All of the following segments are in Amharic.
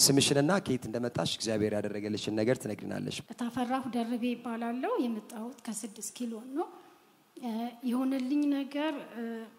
ስምሽንና ከየት እንደመጣሽ እግዚአብሔር ያደረገልሽን ነገር ትነግሪናለሽ። ታፈራሁ ደርቤ ይባላለው። የመጣሁት ከስድስት ኪሎ ነው። እ፣ የሆነልኝ ነገር እ፣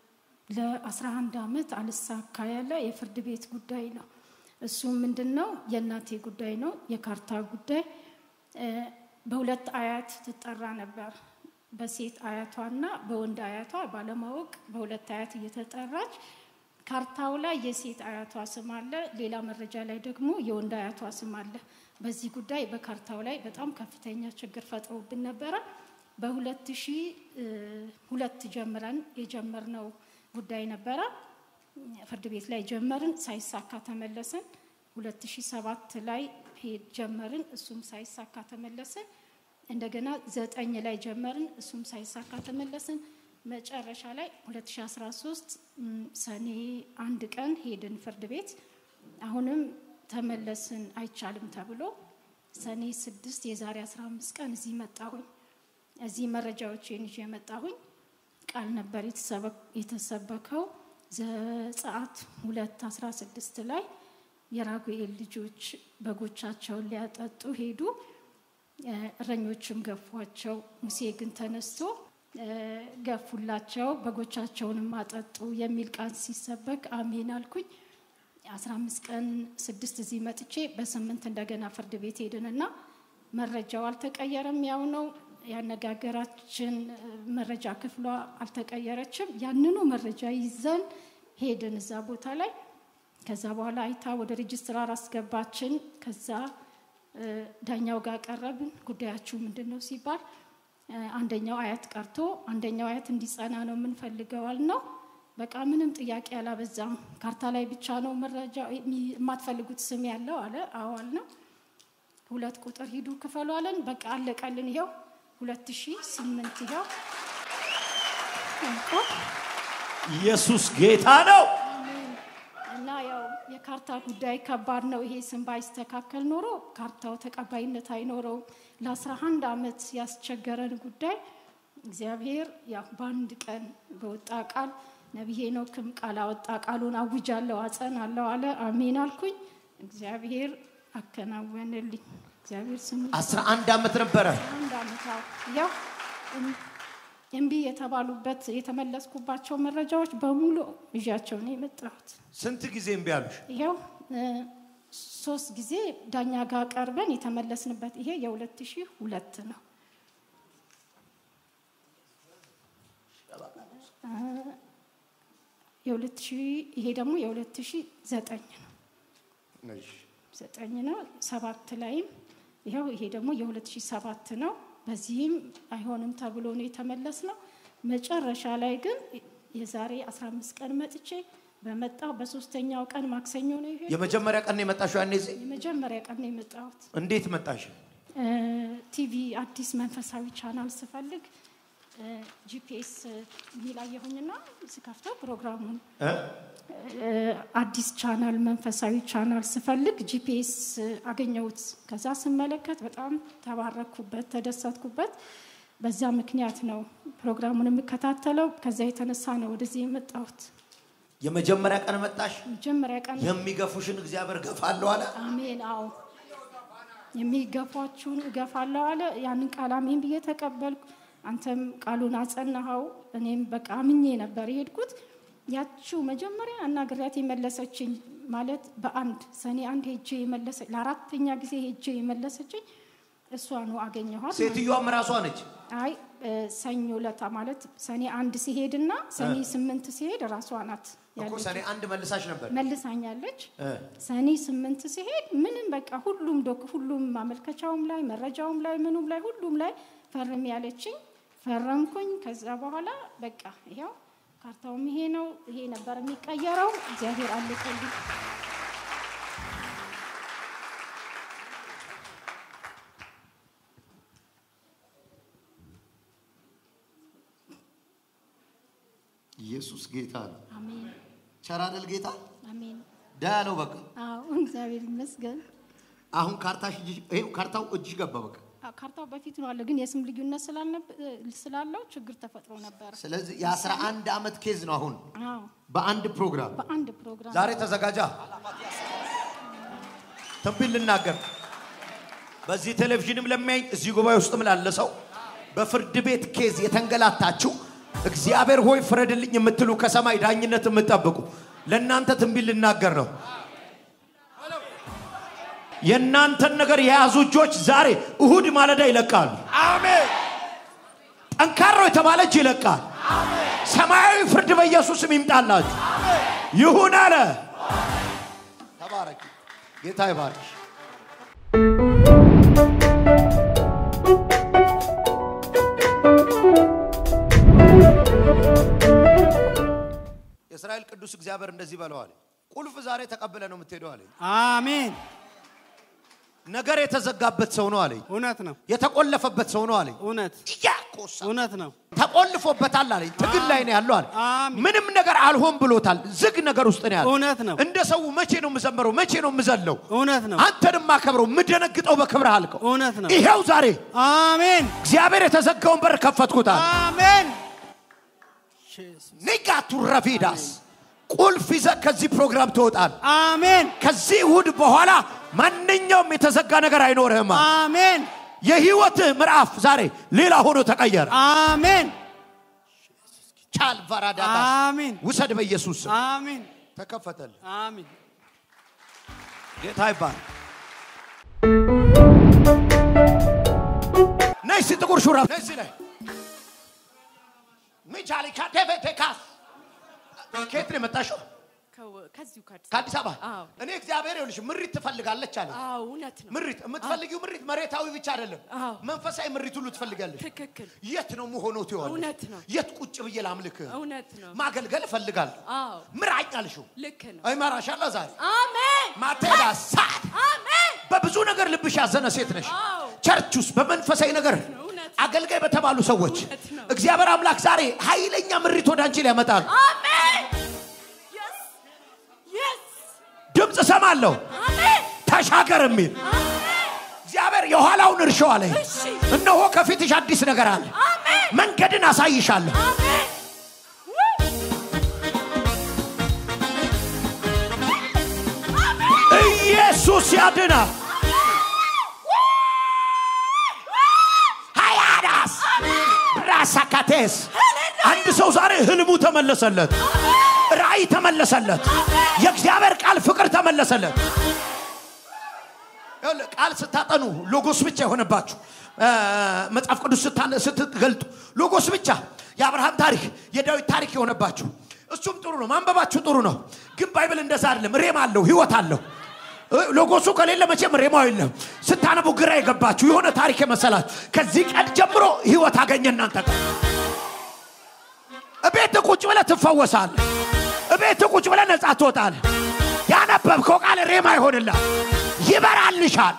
ለ11 ዓመት አልሳካ ያለ የፍርድ ቤት ጉዳይ ነው። እሱ ምንድን ነው? የእናቴ ጉዳይ ነው፣ የካርታ ጉዳይ። እ፣ በሁለት አያት ትጠራ ነበር፣ በሴት አያቷና በወንድ አያቷ ባለማወቅ በሁለት አያት እየተጠራች ካርታው ላይ የሴት አያቷ ስም አለ፣ ሌላ መረጃ ላይ ደግሞ የወንድ አያቷ ስም አለ። በዚህ ጉዳይ በካርታው ላይ በጣም ከፍተኛ ችግር ፈጥሮብን ነበረ። በሁለት ሺህ ሁለት ጀምረን የጀመርነው ጉዳይ ነበረ። ፍርድ ቤት ላይ ጀመርን፣ ሳይሳካ ተመለስን። 2007 ላይ ሄድ ጀመርን፣ እሱም ሳይሳካ ተመለስን። እንደገና ዘጠኝ ላይ ጀመርን፣ እሱም ሳይሳካ ተመለስን። መጨረሻ ላይ 2013 ም፣ ሰኔ አንድ ቀን ሄድን ፍርድ ቤት። አሁንም ተመለስን አይቻልም ተብሎ ሰኔ ስድስት የዛሬ 15 ቀን እዚህ መጣሁኝ። እዚህ መረጃዎችን ይዤ መጣሁኝ። ቃል ነበር የተሰበ- የተሰበከው ዘጸአት ሁለት አስራ ስድስት ላይ የራጉኤል ልጆች በጎቻቸውን ሊያጠጡ ሄዱ፣ እ፣ እረኞችም ገፏቸው። ሙሴ ግን ተነስቶ እ፣ ገፉላቸው፣ በጎቻቸውንም አጠጡ የሚል ቃል ሲሰበክ አሜን አልኩኝ። አስራ አምስት ቀን ስድስት እዚህ መጥቼ በስምንት እንደገና ፍርድ ቤት ሄድንና መረጃው አልተቀየረም፣ ያው ነው። ያነጋገራችን እ፣ መረጃ ክፍሏ አልተቀየረችም። ያንኑ መረጃ ይዘን ሄድን እዛ ቦታ ላይ። ከዛ በኋላ አይታ ወደ ሬጅስትራር አስገባችን። ከዛ እ፣ ዳኛው ጋር ቀረብን። ጉዳያችሁ ምንድን ነው ሲባል እ፣ አንደኛው አያት ቀርቶ አንደኛው አያት እንዲጸና ነው የምንፈልገዋል ነው። በቃ ምንም ጥያቄ አላበዛም። ካርታ ላይ ብቻ ነው መረጃ የሚ- የማትፈልጉት ስም ያለው አለ። አዋል ነው ሁለት ቁጥር ሂዱ ክፈሉ አለን። በቃ አለቀልን። ይኸው ሁለት ሺህ ስምንት ይኸው እንኳ ኢየሱስ ጌታ ነው። እና ያው የካርታ ጉዳይ ከባድ ነው። ይሄ ስም ባይስተካከል ኖሮ ካርታው ተቀባይነት አይኖረውም። ለአስራ አንድ ዓመት ያስቸገረን ጉዳይ እግዚአብሔር ያው በአንድ ቀን በወጣ ቃል ነቢይ ሄኖክም ቃል አወጣ። ቃሉን አውጃለሁ አጸናለሁ አለ። አሜን አልኩኝ። እግዚአብሔር አከናወንልኝ። እግዚአብሔር ስሙ አስራ አንድ ዓመት ነበረ። አንድ ዓመት አዎ። ያው እም- እምቢ የተባሉበት የተመለስኩባቸው መረጃዎች በሙሉ ይዣቸው ነው የመጣሁት። ስንት ጊዜ እምቢ አሉሽ? ይኸው እ፣ ሶስት ጊዜ ዳኛ ጋር ቀርበን የተመለስንበት ይሄ የሁለት ሺህ ሁለት ነው። እ፣ የሁለት ሺህ ይሄ ደግሞ የሁለት ሺህ ዘጠኝ ነው ዘጠኝ ነው። ሰባት ላይም ይኸው ይሄ ደግሞ የሁለት ሺህ ሰባት ነው። በዚህም አይሆንም ተብሎ ነው የተመለስ ነው። መጨረሻ ላይ ግን የዛሬ 15 ቀን መጥቼ በመጣው በሶስተኛው ቀን ማክሰኞ ነው ይሄ የመጀመሪያ ቀን ነው የመጣሽው? ያኔ እዚህ የመጀመሪያ ቀን ነው የመጣሁት። እንዴት መጣሽ? እ፣ ቲቪ አዲስ መንፈሳዊ ቻናል ስፈልግ ጂፒኤስ የሚላየሁኝና ስከፍተው ፕሮግራሙን እ? እ፣ አዲስ ቻናል መንፈሳዊ ቻናል ስፈልግ ጂፒኤስ አገኘሁት። ከዛ ስመለከት በጣም ተባረኩበት፣ ተደሰትኩበት። በዛ ምክንያት ነው ፕሮግራሙን የምከታተለው። ከዛ የተነሳ ነው ወደዚህ የመጣሁት። የመጀመሪያ ቀን መጣሽ። መጀመሪያ ቀን የሚገፉሽን እግዚአብሔር ገፋለሁ አለ። አሜን። አዎ የሚገፏችሁን እገፋለሁ አለ። ያንን ቃል አሜን ብዬ ተቀበልኩ። አንተም ቃሉን አጸናኸው። እኔም በቃ አምኜ ነበር የሄድኩት። ያችው መጀመሪያ አናግሪያት የመለሰችኝ ማለት በአንድ ሰኔ አንድ ሄጄ የመለሰ ለአራተኛ ጊዜ ሄጄ የመለሰችኝ እሷ ነው አገኘኋት። ሴትዮዋም ራሷ ነች። አይ እ፣ ሰኞ ለታ ማለት ሰኔ አንድ ሲሄድና ሰኔ ስምንት ሲሄድ ራሷ ናት እኮ ያለችው። ሰኔ አንድ መልሳሽ ነበር። መልሳኛለች። እ። ሰኔ ስምንት ሲሄድ ምንም በቃ ሁሉም ዶክ ሁሉም ማመልከቻውም ላይ መረጃውም ላይ ምኑም ላይ ሁሉም ላይ ፈርም ያለችኝ ፈረምኩኝ። ከዛ በኋላ በቃ ይኸው ካርታውም ይሄ ነው። ይሄ ነበር የሚቀየረው። እግዚአብሔር አለቀልኝ። ኢየሱስ ጌታ ነው። አሜን ቸር አይደል ጌታ? አሜን። ዳ ያለው በቃ አዎ እግዚአብሔር ይመስገን። አሁን ካርታሽ እጅሽ ይሄው ካርታው እጅሽ ገባ በቃ። አዎ፣ ካርታው በፊት ነው አለ፣ ግን የስም ልዩነት ስላልነብ- ስላለው ችግር ተፈጥሮ ነበረ። ስለዚህ የአስራ አንድ ዓመት ኬዝ ነው አሁን አዎ በአንድ ፕሮግራም በአንድ ፕሮግራም ዛሬ ተዘጋጃ ትንቢት ልናገር በዚህ ቴሌቪዥንም ለሚያይ እዚህ ጉባኤ ውስጥም ላለ ሰው በፍርድ ቤት ኬዝ የተንገላታችሁ እግዚአብሔር ሆይ ፍረድልኝ የምትሉ ከሰማይ ዳኝነት የምትጠብቁ ለእናንተ ትንቢት ልናገር ነው። የእናንተን ነገር የያዙ እጆች ዛሬ እሁድ ማለዳ ይለቃሉ። አሜን ጠንካራው የተባለ እጅ ይለቃል። ሰማያዊ ፍርድ በኢየሱስም ይምጣላችሁ። ይሁን አለ። ተባረክ። ጌታ ይባርክ። የእስራኤል ቅዱስ እግዚአብሔር እንደዚህ በለዋል። ቁልፍ ዛሬ ተቀብለ ነው የምትሄደው አለኝ። አሜን ነገር የተዘጋበት ሰው ነው አለኝ። እውነት ነው የተቆለፈበት ሰው ነው አለኝ። እውነት እያቆሳ እውነት ነው ተቆልፎበታል አለኝ። ትግል ላይ ነው ያለው አለ። አሜን። ምንም ነገር አልሆን ብሎታል። ዝግ ነገር ውስጥ ነው ያለው። እውነት ነው እንደ ሰው መቼ ነው የምዘምረው? መቼ ነው የምዘለው? እውነት ነው አንተን ማከብረው የምደነግጠው በክብርህ አልከው። እውነት ነው ይሄው ዛሬ አሜን እግዚአብሔር የተዘጋውን በር ከፈትኩታል። አሜን ኒጋቱ ረፊዳስ ቁልፍ ይዘህ ከዚህ ፕሮግራም ትወጣል። አሜን ከዚህ እሁድ በኋላ ማንኛውም የተዘጋ ነገር አይኖርህም። አሜን የህይወትህ ምዕራፍ ዛሬ ሌላ ሆኖ ተቀየረ። አሜን ቻል ቫራዳታ አሜን ውሰድ በኢየሱስ ስም አሜን ተከፈተል። አሜን ጌታ ይባል። ነይ እስቲ ጥቁር ሹራብ ነይ እስቲ ነይ ሚቻሊ ካቴቬቴካስ ከየት ነው የመጣሽው? ከው- ከዚሁ ከአዲስ ከአዲስ አበባ። አዎ። እኔ እግዚአብሔር ይኸውልሽ ምሪት ትፈልጋለች አለ። አዎ እውነት ነው ምሪት የምትፈልጊው ምሪት መሬታዊ ብቻ አይደለም፣ አዎ። መንፈሳዊ ምሪት ሁሉ ትፈልጋለች። ትክክል የት ነው መሆኖ ትሆን? እውነት ነው። የት ቁጭ ብዬ ላምልክ? እውነት ነው ማገልገል እፈልጋለሁ። አዎ ምራኝ አልሽው። ልክ ነው አይመራሻለሁ ዛሬ አሜን ማቴዳ ሳት አሜን በብዙ ነገር ልብሽ ያዘነ ሴት ነሽ። አዎ። ቸርች ውስጥ በመንፈሳዊ ነገር እውነት። አገልጋይ በተባሉ ሰዎች እውነት ነው። እግዚአብሔር አምላክ ዛሬ ኃይለኛ ምሪት ወደ አንቺ ሊያመጣል። አሜን የስ የስ ድምፅ እሰማለሁ አሜን ተሻገር የሚል አሜን እግዚአብሔር የኋላውን እርሾ አለኝ። እሺ እነሆ ከፊትሽ አዲስ ነገር አለ። አሜን መንገድን አሳይሻለሁ። አሜን ኢየሱስ ያድና ሀያዳስ ራሳካቴስ አንድ ሰው ዛሬ ህልሙ ተመለሰለት፣ ራእይ ተመለሰለት፣ የእግዚአብሔር ቃል ፍቅር ተመለሰለት። ይኸውልህ፣ ቃል ስታጠኑ ሎጎስ ብቻ የሆነባችሁ እ፣ መጽሐፍ ቅዱስ ስታነ- ስትገልጡ ሎጎስ ብቻ የአብርሃም ታሪክ የዳዊት ታሪክ የሆነባችሁ እሱም ጥሩ ነው፣ ማንበባችሁ ጥሩ ነው። ግን ባይብል እንደዛ አይደለም። ሬም አለው፣ ህይወት አለው። እ፣ ሎጎሱ ከሌለ መቼም ሬማው የለም። ስታነቡ ግራ የገባችሁ የሆነ ታሪክ የመሰላችሁ ከዚህ ቀን ጀምሮ ህይወት አገኘ እናንተ ጋር እቤት ቁጭ ብለህ ትፈወሳለህ። እቤት ቁጭ ብለህ ነጻ ትወጣለህ። ያነበብከው ቃል ሬማ ይሆንላል፣ ይበራልሻል።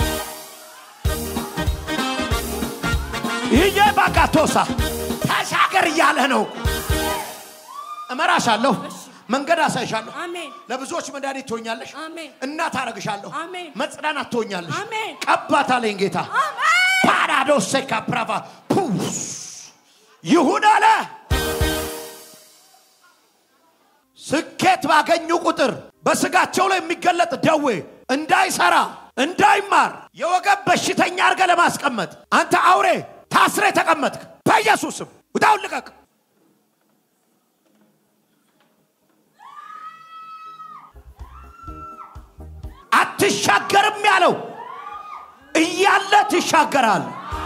ይሄ ባጋቶሳ ተሻገር እያለህ ነው። እመራሻለሁ፣ መንገድ አሳይሻለሁ። አሜን ለብዙዎች መድኃኒት ትሆኛለሽ። አሜን እናት አረግሻለሁ። አሜን። መጽናናት ትሆኛለሽ። አሜን። ቀባት አለኝ ጌታ። አሜን ፓራዶሴ ካፕራቫ ፑስ ይሁን አለ። ስኬት ባገኙ ቁጥር በስጋቸው ላይ የሚገለጥ ደዌ እንዳይሰራ እንዳይማር የወገብ በሽተኛ አድርገ ለማስቀመጥ አንተ አውሬ ታስሬ ተቀመጥክ። በኢየሱስም ውጣውን ልቀቅ። አትሻገርም ያለው እያለ ትሻገራል።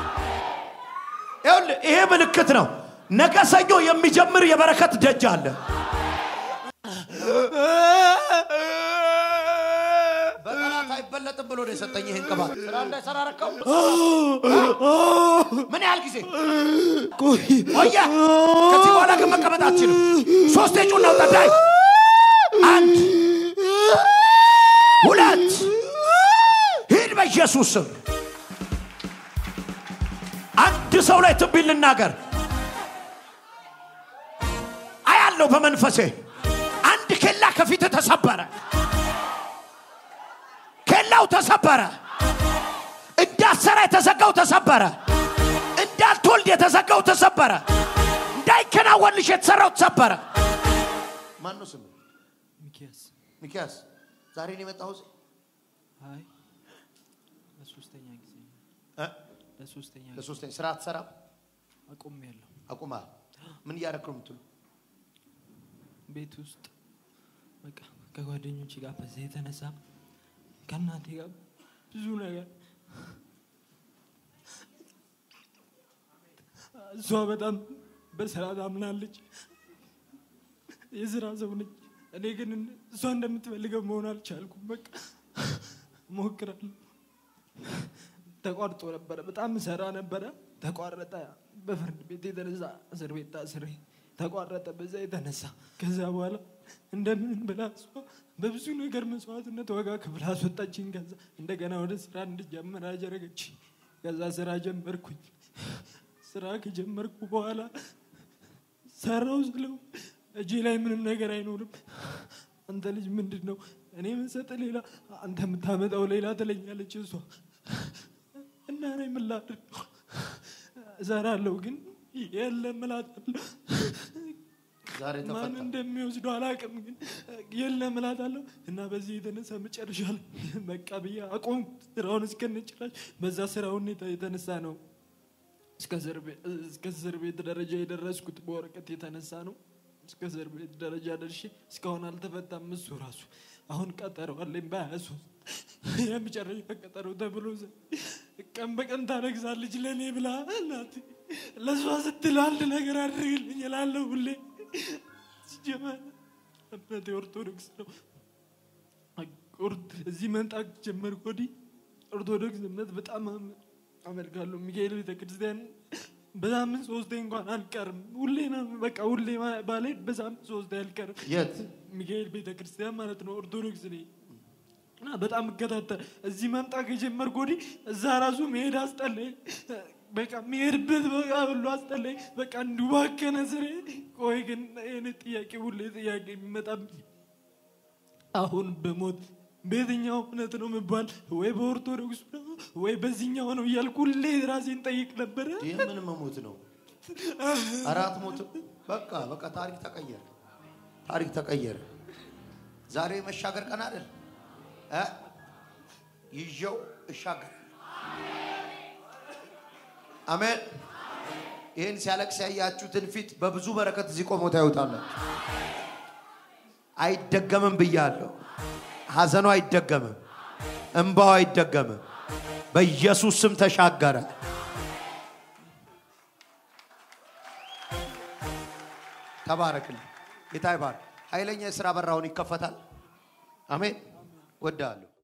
ይኸውልህ ይሄ ምልክት ነው። ነገ ሰኞ የሚጀምር የበረከት ደጅ አለ። በጠላት አይበለጥም ብሎ ነው የሰጠኝ ይህን ቅባት። ስራ እንዳይሰራ ረከው። ምን ያህል ጊዜ ቆየ? ከዚህ በኋላ ግን መቀመጥ አትችልም። ሶስት የጩና ጠዳይ አንድ ሁለት ሂድ በኢየሱስ ስም። አንድ ሰው ላይ ትንቢት ልናገር አያለው በመንፈሴ አንድ ኬላ ከፊት ተሰበረ። ኬላው ተሰበረ። እንዳትሰራ የተዘጋው ተሰበረ። እንዳትወልድ የተዘጋው ተሰበረ። እንዳይከናወንልሽ የተሰራው ተሰበረ። ማነው ስም? ሚኪያስ ሚኪያስ ዛሬ ነው የመጣው። አይ ለሶስተኛ ጊዜ ነው። እ? ለሶስተኛ ጊዜ ለሶስተኛ ስራ አትሰራም? አቁም ያለው አቁማ ምን እያደረክ ነው የምትሉ? ቤት ውስጥ በቃ ከጓደኞች ጋር በዚህ የተነሳ ከእናቴ ጋር ብዙ ነገር እሷ በጣም በስራ ታምናለች። የስራ ሰው ነች። እኔ ግን እሷ እንደምትፈልገው መሆን አልቻልኩም። በቃ እሞክራለሁ። ተቋርጦ ነበረ። በጣም ሰራ ነበረ። ተቋረጠ። በፍርድ ቤት የተነሳ እስር ቤት ታስሬ ተቋረጠ። በዛ የተነሳ ከዛ በኋላ እንደምን ብላ እሷ በብዙ ነገር መስዋዕትነት ዋጋ ክፍል አስወጣችኝ። ከዛ እንደገና ወደ ስራ እንድጀምር አደረገች። ከዛ ስራ ጀመርኩኝ። ስራ ከጀመርኩ በኋላ ሰራው ስለው እጄ ላይ ምንም ነገር አይኖርም። አንተ ልጅ ምንድን ነው እኔ የምሰጥ ሌላ አንተ የምታመጣው ሌላ ትለኛለች እሷ እና እኔ ምን ላድርግ? እሰራለሁ ግን የለም እላታለሁ። ዛሬ ማን ተፈታ። እንደሚወስደው አላውቅም፣ ግን የለም እላታለሁ እና በዚህ የተነሳ መጨረሻ ላይ በቃ ብዬ አቆም ስራውን እስከነጭራሽ በዛ ስራ ሁኔታ የተነሳ ነው እስከ እስር ቤት- እስከ እስር ቤት ደረጃ የደረስኩት በወረቀት የተነሳ ነው። እስከ እስር ቤት ደረጃ ደርሼ እስካሁን አልተፈታም። እሱ ራሱ አሁን ቀጠሮ አለኝ በሀያ ሶስት የመጨረሻ ቀጠሮ ተብሎ ዘ- ቀን በቀን ታለቅሳለች ለእኔ ብላ እናቴ ለእሷ ስትል አንድ ነገር አድርግልኝ እላለሁ ሁሌ። ሲጀመር እምነቴ ኦርቶዶክስ ነው። ኦርት- እዚህ መምጣት ጀመርኩ ወዲህ ኦርቶዶክስ እምነት በጣም አመ- አመልካለሁ። ሚካኤል ቤተክርስቲያን በሳምንት ሶስቴ እንኳን አልቀርም። ሁሌ ነው በቃ ሁሌ ማ- ባልሄድ በሳምንት ሶስቴ አልቀርም። የት ሚካኤል ቤተክርስቲያን ማለት ነው። ኦርቶዶክስ ነኝ እና በጣም እከታተል። እዚህ መምጣት ከጀመርኩ ወዲህ እዛ ራሱ መሄድ አስጠላኝ። በቃ የሚሄድበት በቃ ሁሉ አስጠላኝ። በቃ እንዲባከነ ስሬ። ቆይ ግን ይህን ጥያቄ ሁሌ ጥያቄ የሚመጣብኝ አሁን በሞት በየትኛው እምነት ነው የምባል? ወይ በኦርቶዶክስ ነው ወይ በዚህኛው ነው እያልኩ ሁሌ ራሴን ጠይቅ ነበረ። ይህ ምን መሞት ነው? አራት ሞት በቃ በቃ ታሪክ ተቀየረ። ታሪክ ተቀየረ። ዛሬ መሻገር ቀን አይደል? እ? ይዤው እሻገር። አሜን። ይህን ሲያለቅስ ያያችሁትን ፊት በብዙ በረከት እዚህ ቆሞ ታዩታላችሁ። አይደገምም ብያለሁ። ሐዘኑ አይደገምም፣ እንባው አይደገምም። በኢየሱስ ስም ተሻገረ። ተባረክልኝ። ጌታ ይባርክ። ኃይለኛ የሥራ በራውን ይከፈታል። አሜን። ወዳለሁ